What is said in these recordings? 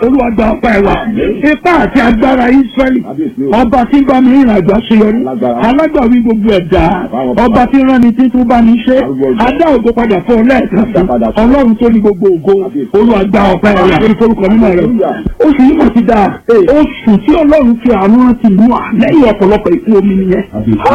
olúwa gba ọpẹ́ ẹ wa ipá àti agbára israẹli ọba tí ń bá mi rìn àjò àṣeyọrí alágbàwí gbogbo ẹ̀dá ọba tí ń rán ni tí tún bá mi ṣe adá ògo padà fún ọ lẹ́ẹ̀kan sí ọlọ́run tó ní gbogbo ògo olúwa gba ọpẹ́ ẹ wa lórí forúkọ mímọ́ rẹ oṣù yìí mọ̀ ti dáa oṣù tí ọlọ́run fi àánú rántí mú à lẹ́yìn ọ̀pọ̀lọpọ̀ ìkú omi nìyẹn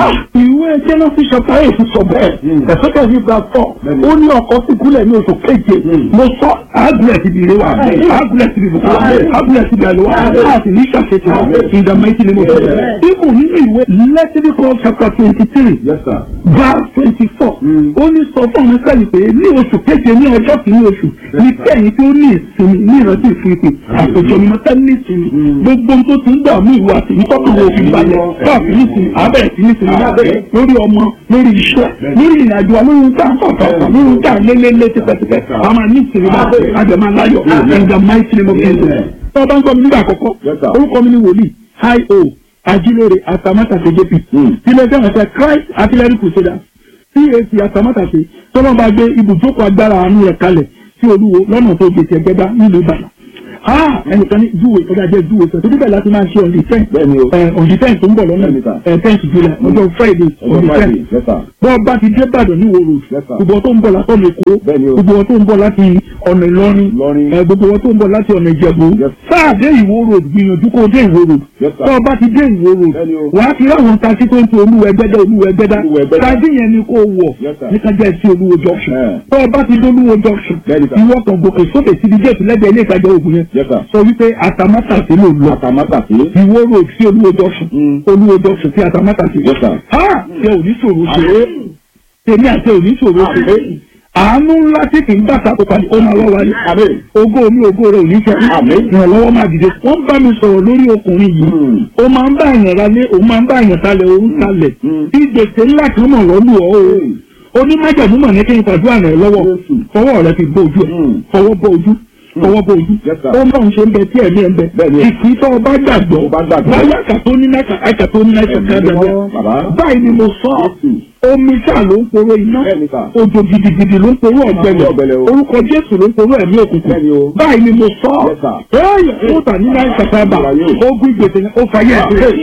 ìwé jẹ́nọ́sì ṣọpá èsì sọ bẹ́ẹ̀ ẹ̀sọ́kẹ́ ní gba fọ́ ó ní ọkọ̀ sí kúlẹ̀ ní oṣù keje mo sọ àgùlẹ̀ ti bìrẹ̀ wa àgùlẹ̀ ti bìrẹ̀ wa àgùlẹ̀ ti bìrẹ̀ wa àti ní ṣàṣetì ìdá mẹ́tì ni mo sọ ibù nínú ìwé lẹ́tìrìkọ́ chapter twenty three verse twenty four ó ní sọ fún mi sẹ́yìn pé ní oṣù keje ní ọjọ́ kìíní oṣù ní kẹ́yìn tó ní ìsinmi ní ìrántí ìfipè àtòjọ mi mọ́tẹ́ ní ìsinmi gbogbo tó ti ń dààmú ìwà àti ìtọ́kùnrin òfin balẹ̀ káàfin ní ìsinmi abẹ́rẹ́ sí ní ìsinmi lórí ọmọ lórí iṣẹ́ lórí ìrìnàjò wa lórí nǹkan àkọ́kọ́ lórí nǹkan lélẹ́lẹ́ tipẹ́tipẹ́ a máa ní ìsinmi bá àjẹmọ́ aláyọ̀ in the mighty name of Jesus. tó o bá ń gbọ́ mi nígbà àkọ́kọ́ orúkọ mi ni wòlíì hi o ajilore atamátàsé jp ilé iṣẹ́ ìrìnsẹ̀ Christ artillery crusaders cac atamátàsé tọ́lọ́ba gbé ibùjókòó agbára àánú rẹ̀ kalẹ̀ sí olúwo lọ́nà tó gbèsè ẹgbẹ́dá nílùú Ìbàdàn ẹnìkan ní júwe ọjà jẹ júwe sọ torí bẹ́ẹ̀ láti máa ṣe on the ten on the ten tó ń bọ̀ lọ́nà tenth july ọjọ́ friday on the ten bọ́ bá ti dé Ìbàdàn ní wo road gbogbo wọn tó ń bọ̀ láti ọ̀nà èkó gbogbo wọn tó ń bọ̀ láti ọ̀nà ìlọrin gbogbo wọn tó ń bọ̀ láti ọ̀nà ìjẹ̀bú sáà dé ìwó road gbìyànjú kó dé ìwó road bọ́ bá ti dé ìwó road wà á ti ráwọn taxi tó ń ti olúwẹ̀gbẹ́dá olúwẹ̀gbẹ́dá taxi yẹn ni kó wọ̀ nípa jẹ́ sí olúwo junction bọ́ bá ti dé olúwo junction ìwọ kan gòkè sókè síbi géètì lẹ́gbẹ̀ẹ́ ilé ìtajà ògùn yẹn sọ wípé atamátàsí ló lọ atamátàsí ìwó road sí olúwo junction olúwo junction sí atamátàsí ha ṣe ò ní ṣòro ṣe tèmi àti ò ní ṣòro ṣe àánú ńlá tí kì í bàtà kó padì ó máa lọ wáyé ògo mi ògo rẹ ò ní fẹ́ ìrànlọ́wọ́ máa dìde wọ́n bá mi sọ̀rọ̀ lórí ọkùnrin yìí ó máa ń bá èèyàn ralé òun máa ń bá èèyàn talẹ̀ òun talẹ̀ bí gbèsè ńlá kan mọ̀ lọ́lù ọ́ o onímájàmú mọ̀ ní kí n pàdúrà rẹ̀ lọ́wọ́ fọwọ́ rẹ fi bó ojú ẹ̀ fọwọ́ bó ojú fọwọ́ bó ojú ó máa ń ṣe ń bẹ tí ẹ̀mí ẹ̀ ń bẹ ìpín tó o bá gbàgbọ́ báyà kàtó ní náà kàtó ní náà kàtó ní náà báyìí ni mo sọ omi sáà ló ń poró iná òjò gidigidi ló ń poró ọ̀gbẹlẹ̀ orúkọ jésù ló ń poró ẹ̀mí òkùnkùn báyìí ni mo sọ ẹ̀yẹ fún tà ní náà kàtàbà ogun gbèsè ó fàyè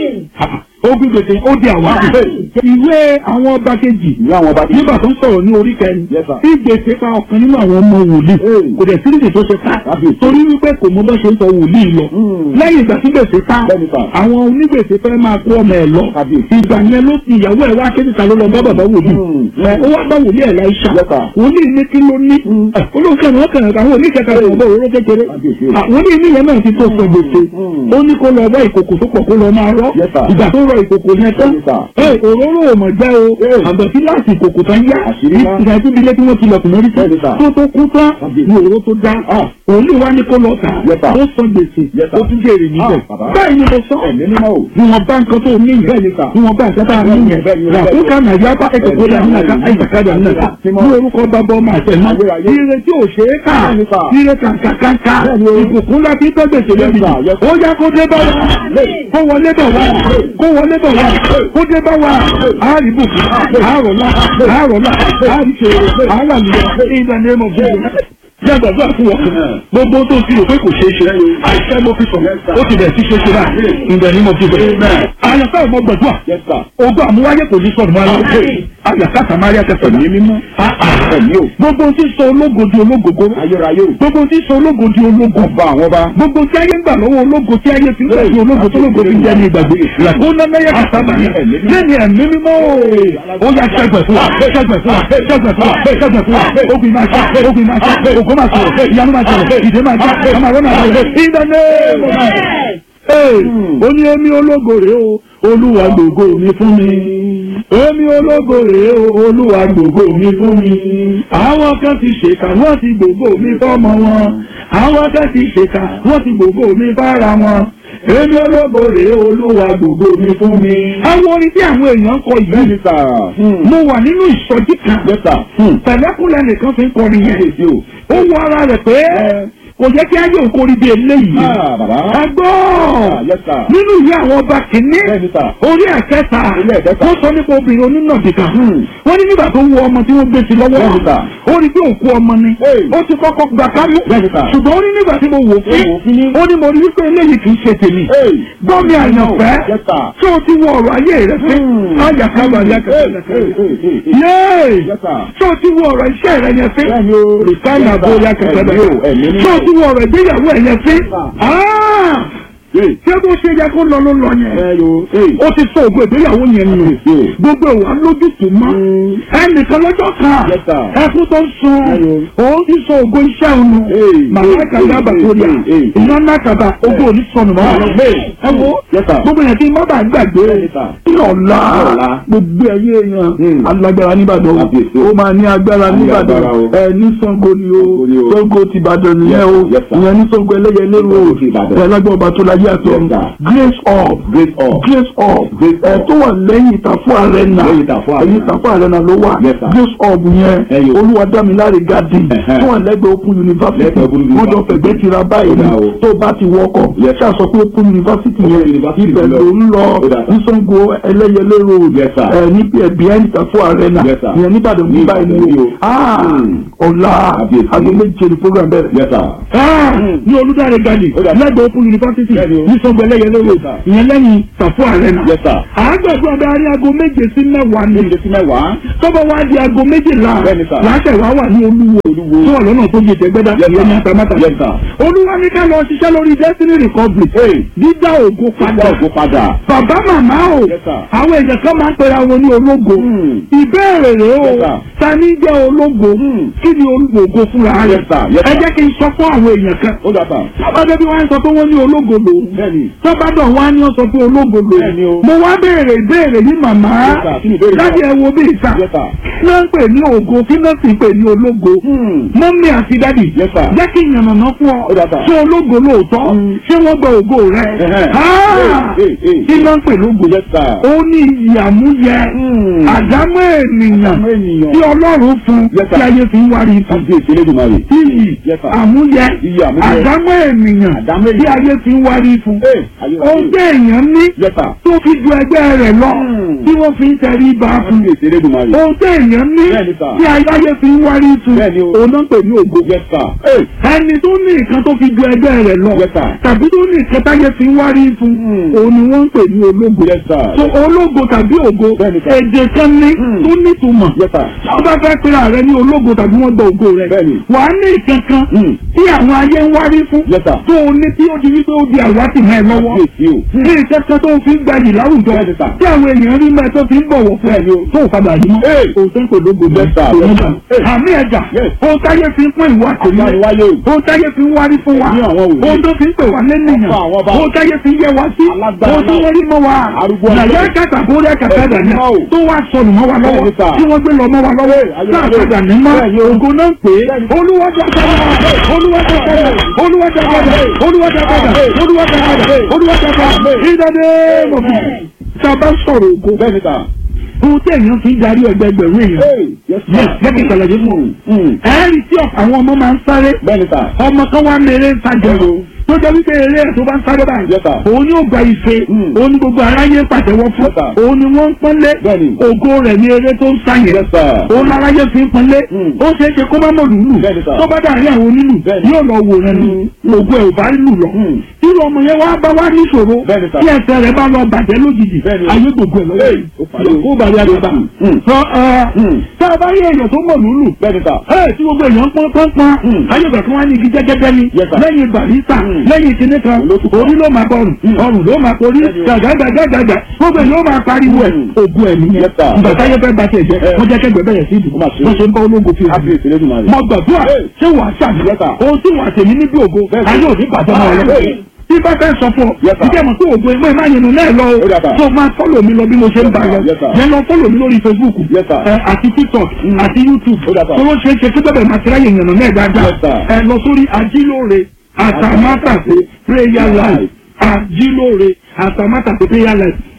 ẹ̀ ogun gbèsè ó di àwa ìwé àwọn ọba kejì nígbà tó ń sọ̀rọ̀ ní orí kẹrin tí gbèsè pa ọ̀kan nínú àwọn ọmọ wòlíì kò dẹ̀ sí nídìí tó ṣe pa torí wípé kò mọ bá ṣe ń sọ wòlíì lọ lẹ́yìn ìgbà tí gbèsè pa àwọn onígbèsè fẹ́ máa kó ọmọ ẹ̀ lọ ìgbà yẹn ló ti ìyàwó ẹ̀ wá kéde ta ló lọ bá bàbá wòlíì ó wá bá wòlíì ẹ̀ láìsà wòlíì ní kí ló ní olóòkè àwọn ọkàn àwọn oníkẹta rẹ̀ ọ̀bọ̀ òróró kékeré wòlíì ní ìyẹn náà ti tó sọ gbèsè ó ní kó lọ bá ìkòkò tó pọ̀ kó lọ máa rọ́ ìgbà tó rọ ìkòkò yẹn tán òróró ò mọ̀ jẹ́ o àgbẹ̀tí láti ìkòkò tán yá ìgbà tí ilé tí wọ́n ti lọ kùnà rí tán tó tó kú tán ní òróró tó dá òun wá ní kó lọ tà ó sọ gbèsè ó tún jèrè níbẹ̀ báyìí ni mo sọ ni wọn bá nǹkan tó ní yẹn ni wọn bá nǹkan tó ní yẹn ràkúkà nàìjíríà bá ẹ̀kọ́ tó dà nínú àká àìsàkádà nínú àká ní orúkọ bàbá ọmọ àtẹnà ire tí ò ṣe é kà ire kàǹkàǹkà ìbùkún láti tọ́ gbèsè lẹ́bi ó yá kó dé bá wa kó wọlé bọ̀ wá kó wọlé bọ̀ wá kó dé bá wa àárí bùkún àárọ̀lá àárọ̀lá àárí ṣe àáràlùyọ in the name of Jesus jẹ́ gbàgbọ́ fún wọn gbogbo tó ti rò pé kò ṣeé ṣe àìsàn mo fi sọ ó ti bẹ̀rẹ̀ sí ṣe ṣe báyìí in the name of Jesus àyàká ìmọ̀ gbàdúrà ogún àmúwáyé kò ní sọ̀rọ̀ máa ń àyàká sàmárì àtẹ̀sọ̀ ní mímọ́ gbogbo tí sọ ológo di ológogo gbogbo tí sọ ológo di ológo gbogbo tí ayé ń gbà lọ́wọ́ ológo tí ayé fi ń gbà di ológo tó ológo fi ń jẹ́ ní ìgbàgbé ó ná mẹ́yẹ kàtàbà lẹ́ni ẹ̀mí mímọ́ ó yà ṣẹ́gbẹ̀ fún wa ṣẹ́gbẹ̀ fún wa ṣẹ́gbẹ̀ fún wa ṣẹ́gbẹ̀ fún wa ogun máa ṣe ogun máa ṣe ògo máa sọ̀rọ̀ ìyanu máa sọ̀rọ̀ ìdè máa já ọmọ àwọn máa sọ̀rọ̀ ìdáná ó ní èmi ológo rèé o olúwa gbògo mi fún mi èmi ológo rèé o olúwa gbògo mi fún mi àwọn kan ti ṣèkà wọ́n ti gbògo mi fọ́mọ wọn àwọn kan ti ṣèkà wọ́n ti gbògo mi fára wọn èmi ológo rèé olúwa gbògo mi fún mi. àwọn orin tí àwọn èèyàn ń kọ yìí mo wà nínú ìsọjí kan pẹ̀lẹ́kùnlẹ̀ nìkan fi ń kọrin yẹn ó wọ ara rẹ̀ pé kò yẹ kí ayé òkórí bí eléyìí Ah, bàbá. ẹgbọ́n Ah, yes, sir. nínú ìwé àwọn ọba kìíní Bẹ́ẹ̀ni, sir. orí ẹ̀kẹta Orí ẹ̀kẹta. wọ́n sọ nípa obìnrin onínàbì kan Hmm. wọ́n ní nígbà tó wọ ọmọ tí wọ́n gbé sí lọ́wọ́ Bẹ́ẹ̀ni, sir. ó rí pé òkú ọmọ ni Hey. ó ti kọ́kọ́ gbà kámú Bẹ́ẹ̀ni, sir. ṣùgbọ́n ó ní nígbà tí mo wò Ó wò ó fín fín. ó ní mo rí wípé eléyìí kì í ṣe tèmi Hey. gbọ́ mi àyànfẹ́ Yes, sir. tí o ti wọ ọ̀rọ̀ ayé rẹ fín Hmm. ayàkábà Hey, yàkábà hey, hey, hey, hey. yéé Yes, sir. tí o ti wọ ọ̀rọ̀ iṣẹ́ rẹ yẹn fín Bẹ́ẹ̀ni o. rìfáìnà Yes, bó sir. yàkábà Ẹ̀mí o, ẹ̀mí tí mímọ́. o ti wọ ọ̀rọ̀ ìgbéyàwó ẹ̀ yẹn fín Yes, Hey. ṣé bó ṣe yẹ kó lọ ló lọ yẹn Ẹ yo. Hey. ó ti sọ ògo ìgbéyàwó yẹn nù Yes. gbogbo ìwà lójútùú mọ́ ẹnìkan lọ́jọ́ kan Yes, sir. ẹkún tó ń sun Ayọ̀. òun ti sọ ògo iṣẹ́ òun nù Hey, màmá hey, kàdá hey, bàtóríà hey, hey, hey. iná náà kàdá ògo òní sọnù mọ́ Hey. ẹ wo Yes, sir. gbogbo yẹn kí n má bàa gbàgbé Yes, sir. ní ọ̀la Ọ̀la. gbogbo ẹ̀yẹ èèyàn Hmm. alágbára nìbàdàn o Kábíyèsí. ó máa ní agbára Ní nìbàdàn agbára o. ẹ ní Ṣàngó ni o Ṣàngó ni o. Ṣàngó ti Ìbàdàn nìyẹn o Yes, sir. ìyẹn ní Ṣàngó ẹlẹ́yẹlé o Ṣàngó ti Ìbàdàn. ẹ lágbára ọba tó láyé àtọ Yes, sir. grace up Great up. grace up Grace ẹ up. tó wà lẹ́yìn ìtàfọ́ arena Lẹ́yìn Ìtàfọ́ Arena. ẹ̀yìn ìtàfọ́ arena ló wà Yes, sir. grace up yẹn Ẹyọ. olúwadámiláre garden Ẹ̀hẹ́. tó wà lẹ́gbẹ̀ẹ́ open university Lẹ́gbẹ̀ẹ́ Open wọ́n jọ University. fẹ̀gbẹ́ tira báyìí Ó dà o. tó bá ti wọkọ̀ Yes, sir. ṣáà sọ pé open university Open yẹn University ibẹ̀ ló ló lọ. ń lọ Ó dà, sir. ní Ṣàngó ẹlẹ́yẹlé road Yes, sir. ẹ ní ẹ behind ìtàfọ́ arena Yes, sir. ìyẹn níbàdàn Ní ní báyìí Ìbàdàn ni ni o o. Ah, Hmm. ọ̀la Kábíyèsí. aago méje ni program bẹ̀rẹ̀ Yes, sir. Ah, ní olùdarí gani Ó dà. lẹ́gbẹ̀ẹ́ open university Bẹ́ẹ̀ni o. ní Ṣàngó ẹlẹ́yẹlé road Yes, sir. ìyẹn lẹ́yìn ìtàfọ́ arena Yes, sir. àgbẹ̀gbẹ̀ adarí aago méje sí mẹ́wàá ni Méje sí mẹ́wàá. tọ́bọ̀ wá di aago méjìlá Bẹ́ẹ̀ni, sir. láṣẹ wá wà ní olúwo Olúwo. tó wà lọ́nà tó yẹ jẹgbẹ́dá Yes, ìyẹn ní sir. atamátà Yes, sir. olúwa ní ká lọ ṣiṣẹ́ lórí destiny recovery Hey. dídá ògo padà Padà ògo padà. bàbá màmá o Yes, sir. àwọn èèyàn kan máa ń pera wọn ní ológo Hmm. ìbéèrè rèé o Yes, sir. ta ní jẹ́ ológo Hmm. kí ni ológo fúnra rẹ̀ Yes, sir. Yes, ẹ sir. jẹ́ kí n sọ fún àwọn èèyàn kan Ó dà sà. tọ́bádé bí wọ́n ń sọ pé wọ́n ní ológo lòun Bẹ́ẹ̀ni. tọ́bádọ̀ wá ní ọ̀sọ̀ pé ológo Bẹ́ẹ̀ni lòun o. mo wá béèrè ìbéèrè yìí màmá Yes, sir. Kí ni ìbéèrè náà? láti ẹ wo bí ìta Yes, sir. kí ló ń pè ní ògo kí ló sì ń pè ní ológo Hmm. mọ́mí àti dádì Yes, sir. jẹ́ kí ìyànnàná fún ọ Ó dà, sir. ṣé ológo lóòótọ́ Hmm. ṣé wọ́n gba ògo rẹ Ẹ̀hẹ́. Ah! Hey, hey, hey. kí ló ń pè lógo Yes, sir. ó ní ìyàmúyẹ Hmm. àdámọ́ ènìyàn Àdámọ́ ènìyàn. tí ọlọ́run fún Yes, sir. tí ayé fi ń wárí fún Kábíyèsí Elédùmarè. iyì Yes, sir. àmúyẹ Iyì àmúyẹ. àdámọ́ ènìyàn Àdámọ́ tí ènìyàn. ayé fi ń wárí fún Hey. Ayé wa ohun dé. tí èèyàn ní Yes, sir. tó fi ju ẹgbẹ́ rẹ̀ lọ Hmm. tí wọ́n fi ń tẹrí ba fún Kábíyèsí Elédùmarè. ohun tí èèyàn ní Bẹ́ẹ̀ni, sir. tí ayé fi ń wárí fún Bẹ́ẹ̀ni o. òun náà ń pè ní ògo Yes, sir. Hey. ẹni tó ní nǹkan tó fi ju ẹgbẹ́ rẹ̀ lọ Yes, sir. tàbí tó ní nǹkan táyé fi ń wárí fún Hmm. òun ni wọ́n ń pè ní ológo Yes, sir. so ológo tàbí ògo Bẹ́ẹ̀ni, sir. èdè kan ní Hmm. tó nítumọ̀ Yes, sir. wọ́n bá fẹ́ pera rẹ ní ológo tàbí wọ́n gba ògo rẹ Bẹ́ẹ̀ni. wà á ní ìkankan Hmm. tí àwọn ayé ń wárí fún Yes, sir. tó o ní tí ó di wípé ó di àwátì mẹ́ ẹ lọ́wọ́ Kábíyèsí o. ní ìkẹ́kẹ́ tó fi ń gbayì láwùjọ Bẹ́ẹ̀ni, sir. tí àwọn èèyàn rí mẹ́ tó fi ń bọ̀wọ̀ fún ẹ Bẹ́ẹ̀ni o. tó ò padà rí mọ́ Hey. òótọ́ kò lógo Yes, sir. kò ní Yes, gbà. sir. Hey. àmì ẹ̀jà Yes. ohun táyé fi ń pín ìwà tèmi Àgbáyéwáyé o. ohun táyé fi ń wárí fún wa Ní àwọn òwe. ohun tó fi ń pè wá lẹ́nìyàn Ọ̀pọ̀ àwọn ọba. ohun táyé fi ń yẹ wá sí Alágbára ohun tí náà. wọ́n rí mọ́ wa Arúgbó nàyà ọjọ́. kàtà bórí ẹ̀kàtà Ẹ̀sìn dàní náà o. tó wá sọnù mọ́ wa lọ́wọ́ Bẹ́ẹ̀ni, sir. tí wọ́n gbé lọ mọ́ wa lọ́wọ́ ayé náà ayé. padà ní mọ́ Bẹ́ẹ̀ni o. ògo náà pé Bẹ́ẹ̀ni. olúwàjà padà olúwàjà padà olúwàjà padà olúwàjà padà olúwàjà padà olúwàjà padà ìdádé mọ̀bí tá a bá sọ̀rọ̀ ògo Bẹ́ẹ̀ni, sir. ohun tí èèyàn fi ń darí ẹgbẹgbẹ̀rún èèyàn Hey. Yes, sir. Yes, jẹ́ kí n ṣàlàyé fún un. Hmm. ẹ̀ẹ́rì tí ọ̀pọ̀ àwọn ọmọ máa ń sáré Bẹ́ẹ̀ni, sir. ọmọ kan wá mèrè ń sájọ Bẹ́ẹ̀ni o. tó jẹ́ wípé eré ẹ̀ tó bá ń sáré báyìí Yes, sir. òun yóò gba ife Hmm. òun ni gbogbo aráyé pàtẹ́wọ́ fún Yes, sir. òun ni wọ́n ń pọ́nlé Bẹ́ẹ̀ni. ògo rẹ̀ ní eré tó ń sáyẹn Yes, sir. òun aráyé fi ń pọ́nlé Hmm. ó ṣeé ṣe kó má mọ̀ lùlù Bẹ́ẹ̀ni, sir. tó bá dàrí àwọn onílù Bẹ́ẹ̀ni. yóò lọ wò rẹ̀ ni ògo ẹ̀ ò bá lù lọ Hmm. tí ọmọ yẹn wá bá wá níṣòro Bẹ́ẹ̀ni, sir. tí ẹsẹ̀ rẹ̀ bá lọ bàjẹ́ lójijì Bẹ́ẹ̀ni o. ayé gbogbo ẹ̀ lọ́wọ́ Hey, ó parí o. ó bàrí àgbàbà Hmm. sọ ẹ Hmm. tá a bá rí èèyàn tó mọ̀ lùlù Bẹ́ẹ̀ni, sir. ẹ tí gbogbo èèyàn pọ́n pọ́n pọ́n Hmm. ayélujára tí wọ́n á ní igi jẹ́gẹ́dẹ́ ni Yes, sir. lẹ́yìn barista Hmm. lẹ́yìn kinní kan Olótùú kan. orí ló máa bọ̀rùn Hmm. ọrùn ló máa porí Bẹ́ẹ̀ni o. gàgàgàgàgà gbogbo èèyàn ó máa pariwo ẹ̀ Hmm. ògùn ẹ̀ nìyẹn Yes, sir. ìgbà táyé fẹ́ bá tiẹ̀ jẹ́ Eh. wọ́n jẹ́ kẹ́gbẹ́ bẹ̀rẹ̀ sí ìdìbò Ó mà ṣe. wọ́n ṣe ń bá ológun fi hàn Kábíyèsí Elédùmarè. mọ gbàdúrà Hey. ṣé wàá ṣàmì Yes, sir. ohun tí wàá tèmi níbi ògo Bẹ́ẹ̀ni. ayé òní bàjẹ́ mọ́ ọ lọ Hey. tí bá fẹ́ sọ fún ọ Yes, sir. ìjẹ́ mọ̀ tó ògo ẹgbẹ́ máa yẹnu náà lọ Ó dà, sir. o tó máa fọ́lọ̀ mi lọ bí mo ṣe ń bá lọ Yes, sir. yẹn lọ fọ́lọ̀ mi lórí Facebook Yes, sir. ẹ, àti TikTok Mm. àti YouTube Ó dà, sir. tó ló ṣe é ṣe kí bẹ́ẹ̀ máa ti ráyè yànnà náà dáadáa Yes, sir. ẹ lọ sórí ajílóore àtàmátàsé prayer life ajílóore àtàmátàsé prayer life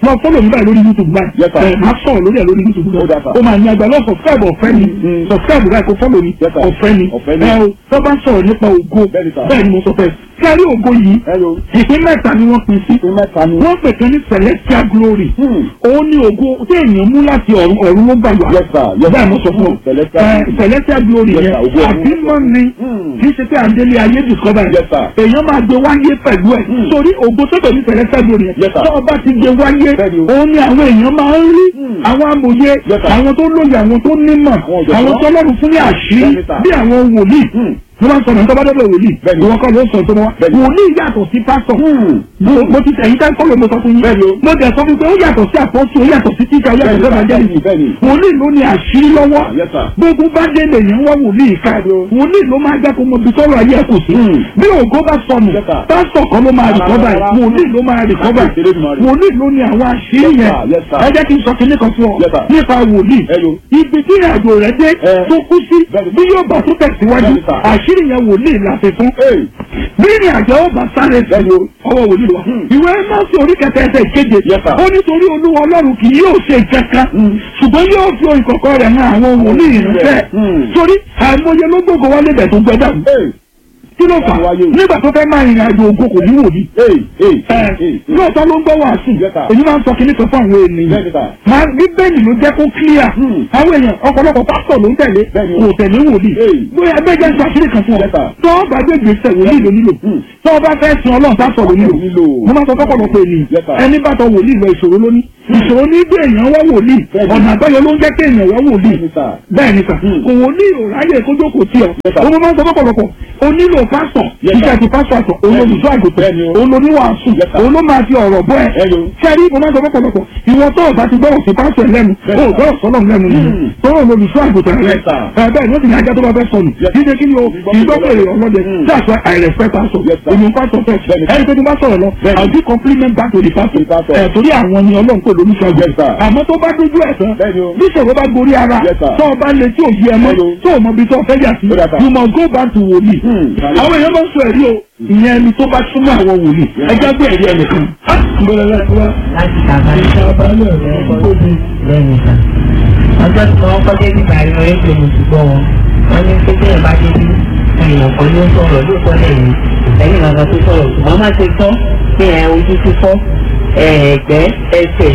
lọ fọ́lọ̀ mi báyìí lórí youtube báyìí Yes, sir. ẹ máa sọ̀rọ̀ lórí ẹ̀ lórí youtube Ó dà, báyìí sir. ó máa ní agbára lọ subscribe ọ̀fẹ́ ni Mm. subscribe báyìí kó fọ́lọ̀ mi Yes, sir. ọ̀fẹ́ ni Ọ̀fẹ́ ni. ẹ o tó bá sọ̀rọ̀ nípa ògo Bẹ́ẹ̀ni, sir. bẹ́ẹ̀ ni mo sọ fẹ́ kárí ògo yìí Hello. ìpín mẹ́ta ni wọ́n pín sí Ìpín mẹ́ta ni. wọ́n pè kan ní celestial glory Hmm. òun ni ògo tí èèyàn mú láti ọ̀run ọ̀run ló gbà wá Yes, sir. Yes, bẹ́ẹ̀ sir. mo sọ fún ọ Celestial Ẹ, glory. celestial glory Yes, yẹn sir. Ògo ọ̀run. àti mọ́ ni Hmm. kì í ṣe pé àndélé ayé discover Yes, sir. èèyàn máa gbé wáyé pẹ̀lú ẹ̀ Hmm. torí ògo tó pè ní celestial glory yẹn Yes, sir. tó o bá ti gbé wáyé Bẹ́ẹ̀ni o. òun ni àwọn èèyàn máa ń rí Hmm. àwọn amòye Yes, sir. àwọn tó lóye àwọn tó nímọ̀ Àwọn ọ̀jọ̀gbọ́n. àwọn tó lọ́rùn fún ní àṣírí Bẹ́ẹ̀ni, sir. bí àwọn wòlíì Hmm. wọ́n máa ń sọ̀rọ̀ nípa bá dọ́dọ̀ wòlíì Bẹ́ẹ̀ni. ìwọ kọ́ ló sọ tó wá Bẹ́ẹ̀ni. wòlíì yàtọ̀ sí pásọ̀ Hmm. mo mo ti tẹ̀yìn tẹ́ kọ́lọ̀ mo sọ fún yín. Bẹ́ẹ̀ni o. mo dẹ̀ sọ fún pé ó yàtọ̀ sí àpọ́sù ó yàtọ̀ sí tíjà ó yàtọ̀ sí Bẹ́ẹ̀ni, evangelist. bẹ́ẹ̀ni. wòlíì ló ní àṣírí lọ́wọ́. Yes, sir. gbogbo bá dé lèyìn wá wòlíì ká. wòlíì ló máa jẹ́ kó mọ ibi tọ́rọ̀ ayé ẹ̀ kò sí. Hmm. bí ògo bá sọnù Yes, sir. pásítọ̀ kan ló máa rìkọ́bà ẹ̀ Rárá. wòlíì ló máa rìkọ́bà Láti ìṣeré ìmọ̀ rẹ̀. wòlíì ló ní àwọn àṣírí Yes, yẹn. sir. Yes, sir. ẹ jẹ́ kí n sọ kinní kan fún ọ Yes, sir. nípa wòlíì. Hello. ibi tí ìrìnàjò rẹ̀ dé Eh. tó kú sí Bẹ́ẹ̀ni. bí yóò bá tó tẹ̀síwájú Bẹ́ẹ̀ni, sir. àṣírí yẹn wòlíì la fi fún Hey. bí ìrìn àjò ó bá sáré sí Bẹ́ẹ̀ni o. ọwọ́ wòlíì wa. Hmm. ìwé mọ́sí orí kẹta ẹsẹ̀ ìkeje. Yes, sir. ó nítorí olúwa ọlọ́run kì yóò ṣe kankan. Hmm. ṣùgbọ́n yóò fi ohun ìkọ̀kọ̀ rẹ̀ hàn àwọn wòlíì ìránṣẹ́. Hmm. torí àìmọye ló gbogbo wa lébẹ̀ tó gbẹdà. Hey. kí ló fà á Wáyé o. nígbà tó fẹ́ máa rìnrìn àjò ògo kò ní wòlíì. Hey. Hey. ẹ Hey. lóòótọ́ ló ń gbọ́ wàásù Yes, sir. èyí máa ń sọ kíní kan fún àwọn ènìyàn. Bẹ́ẹ̀ni, sir. máa bíbélì ló jẹ́ kó clear. Hmm. àwọn èèyàn ọ̀pọ̀lọpọ̀ pásítọ̀ ló ń tẹ̀lé Bẹ́ẹ̀ni o. kò tẹ̀lé wòlíì. Hey. bóyá ẹgbẹ́ jẹ́ sọ àṣírí kan fún ọ Yes, sir. tó o bá gbé gbèsè wòlíì ló nílò Hmm. tó o bá fẹ́ sin ọlọ́run pásítọ̀ ló nílò Nílò. mo máa sọ fọ́pọ̀lọpọ̀ ènìyàn Yes, sir. ẹni bá tọ wòlíì lọ ìṣòro lóní ìṣòro ní gbé èèyàn wá wòlíì Bẹ́ẹ̀ni. ọ̀nà àbáyọ ló ń jẹ́ kí èèyàn wá wòlíì Bẹ́ẹ̀ni, sir. bẹ́ẹ̀ ni sà Hmm. kò wòlíì ò ráyè kó jókòó tí ọ Yes, sir. o mo máa ń sọ fọ́pọ̀lọpọ̀ o nílò pásítọ̀ Yes, sir. iṣẹ́ ti pásítọ̀ àtọ̀ olólùṣọ́ àgùntàn Bẹ́ẹ̀ni o. olóníwàásù Yes, sir. òun ló máa fi ọ̀rọ̀ bọ́ ẹ Hello. sẹ́rí mo máa ń sọ fọ́pọ̀lọpọ̀ ìwọ tó o bá ti gbọ́rọ̀ sí pásítọ̀ ẹ̀ lẹ́nu Yes, o sir. gbọ́rọ̀ sọ́lọ̀ lẹ́nu nìyẹn Hmm. tó o olólùṣọ́ àgùntàn rẹ Yes, sir. ẹ bẹ́ẹ̀ ni ó ti ní ajá tó bá fẹ́ sọnù Yes. jíjẹ kí ni o ìgbọ́pẹ̀rẹ̀ ọlọ́dẹ Hmm. that's why I respect pastor Yes, sir. èmi pastor first Bẹ́ẹ̀ni. ẹni tó ti bá sọ̀rọ̀ lọ Bẹ́ẹ̀ni. I'll give compliment back to the pastor To the pastor. ẹ̀ torí àwọn ni ọlọ́run kò lórí Yes, ṣọ́gun sir. àmọ́ tó bá dójú ẹ̀ tán Bẹ́ẹ̀ni o. bí ìṣòro bá gorí ara Yes, sir. tó o bá lè tí ò yí ẹ mọ́ Hello. tó o mọ ibi tó o fẹ́ yà sí Ó dà, sir. you must go back to wòlíì Hmm. àwọn èèyàn máa ń sọ ẹ̀rí o ìyẹn ẹni tó bá súnmọ́ àwọn wòlíì ẹjẹ́ gbé ẹ̀rí ẹnìkan. gbọ́dọ̀ láti wá láti kàkà ní ìṣàbálẹ̀ rẹ̀ kóbi. lẹ́nu ìta. ọjọ́ tí wọ́n kọ́ débi bàrí wọn ètò ìmùsùgbọ́ wọn wọ́n ní pé bẹ́ẹ̀ bá débi èèyàn kan ló sọ̀rọ̀ lóòótọ́ lẹ́yìn ìtẹ́yìn kankan tó sọ̀rọ̀ ṣùgbọ́n má ṣe tọ́ pé ẹ ojú fífọ́ ẹ̀ẹ́gbẹ́ ẹsẹ̀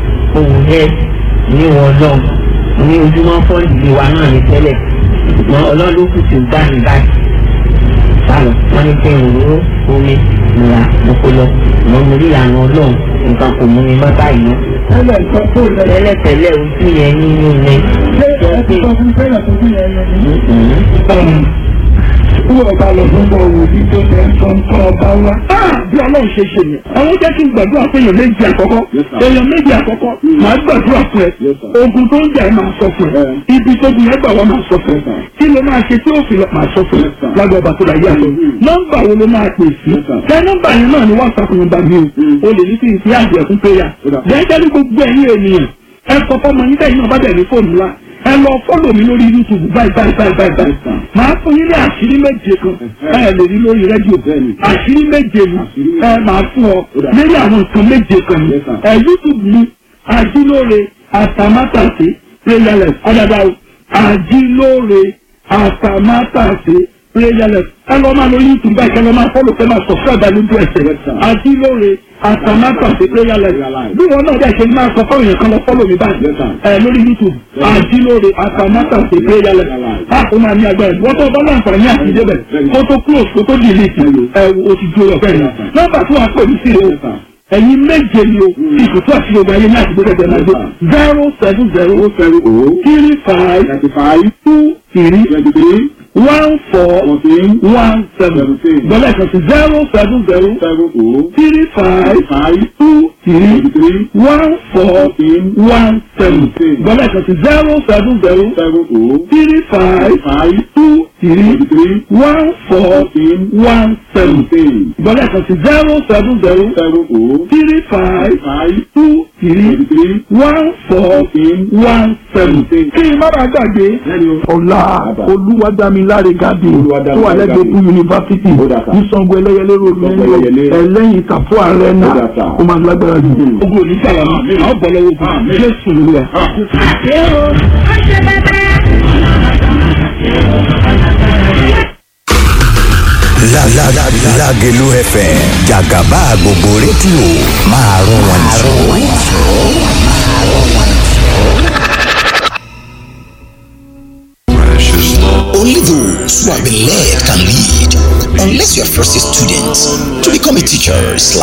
òun yẹ ní wọn lọ ní ojúmọ́ fọ́ọ̀lì wa náà ní tẹ́lẹ̀ ṣùgbọ́n ọlọ́run ló kù tí ó gbà mí báyìí sálọ wọ́n ní pé òróró omi ìlà mọ́kólọ́ ìmọ̀ mo rí ìlànà ọlọ́run nǹkan kò mú mi mọ́ báyìí mọ́ tẹ́lẹ̀ nǹkan tó lẹ̀. tẹ́lẹ̀tẹ́lẹ̀ ojú yẹn nínú ni. ṣé ẹ ti sọ fún tẹ́lẹ̀ tó bí yẹn lọ. Wọ́n ọba lọ fún bọ̀ wò ní tó ṣe ń sọ nǹkan ọba wa. Bí ọlọ́run ṣe ṣe ni. Àwọn jẹ́ kí n gbàdúrà fún èèyàn méjì àkọ́kọ́. Yes, sir. Èèyàn méjì àkọ́kọ́. Màá gbàdúrà fún ẹ. Yes, sir. Ogun tó ń jà ẹ́ máa sọ fún ẹ. Eh. Ibi tó gun yẹn gbà wọ́n máa sọ fún ẹ. Yes, sir. Kí ló máa ṣe tí ó fi lọ máa sọ fún ẹ? Yes, sir. Lágbà ọba tó dàgbé àtọ. Mhm. Nọ́mbà wo ló máa pè sí? Yes, sir. Ṣé nọ́mbà yẹn náà ni WhatsApp nọ́mbà mi o? Mhm. O lè ní kí n fi àjẹ́ fún péyà. Ó dà. Jẹ́jẹ́ gbogbo ẹ̀yin ènìyàn. Ẹ sọ fọ́mọ yín tẹ̀yìn náà bá bẹ̀ ní fóònù ńlá. Ẹ lọ fọ́lọ̀ mi lórí YouTube báyìí báyìí báyìí báyìí báyìí. Yes, sir. Màá fún yín ní àṣírí méje kan. Ẹ lè rí lórí rédíò. Bẹ́ẹ̀ni. Àṣírí méje ni. Àṣírí méje. Ẹ máa fún ọ Ó dà. lórí àwọn nǹkan méje kan ni. Yes, sir. Ẹ YouTube ni Ajílóore Àtàmátàsé Prayerless. Ọ̀dàdà o. Ajílóore Àtàmátàsé Prayerless. Ẹ lọ máa lọ YouTube báyìí kẹ́ lọ máa fọ́lọ̀ kẹ́ máa subscribe lójú ẹsẹ̀. Yes, sir. Ajílóore Àtàmátàsé Prayerless. Prayerless. Bí wọn náà dẹ̀ ṣe máa sọ fọ́ọ̀yàn kan lọ fọ́lọ̀ mi báyìí. Yes, sir. Ẹ lórí YouTube. Yes. Ajílóore Àtàmátàsé Prayerless. Prayerless. Ah, ó máa ní agbára. Wọ́n tó bá láǹfààní àti débẹ̀. Kó tó close kó tó delete. Ẹ o ti jó ọ̀fẹ́ yẹn. Yes, sir. Nọ́mbà tí wọ́n á pè mí sí o Yes, sir. ẹ̀yin méje ni o ìkùtù àti yorùbá yẹn ní àtúgbò kẹ̀kẹ́ náà gbé zero seven zero seven oh three five thirty five two three twenty three one four fourteen one seven Seventeen. gbọ́dọ̀ kan sí zero seven zero seven oh three five five two three twenty three one four fourteen one seven gbọ́dọ̀ kan sí zero seven zero seven oh three five five two three three one four one seven seven gbọ́dọ̀ kan sí zero seven zero seven oh three five five two three three one four one seven. kí n má bàa gbàgbé lẹ́nu ọ̀la olúwadámiláre gàdé tó wà lẹ́gbẹ̀ẹ́ fún yunifásitì Ó dà sà. ní sango ẹlẹ́yẹlé ròdù Sango nínú Ẹlẹ́yẹlé. ẹlẹ́yìn kàfó ààrẹ náà Ó dà sà. ó máa lágbára jù. ogun òní sàlámù Àmín. àwọn bọ̀ lọ́wọ́ ogun Àmín. jésù lóra. ṣé o ó ṣe bẹ́bẹ́. La la la Lágelú FM Jàgàbá gbogbo rédíò máa rún wọn jù. Only those who have been led can lead. Unless you are first a student to become a teacher slash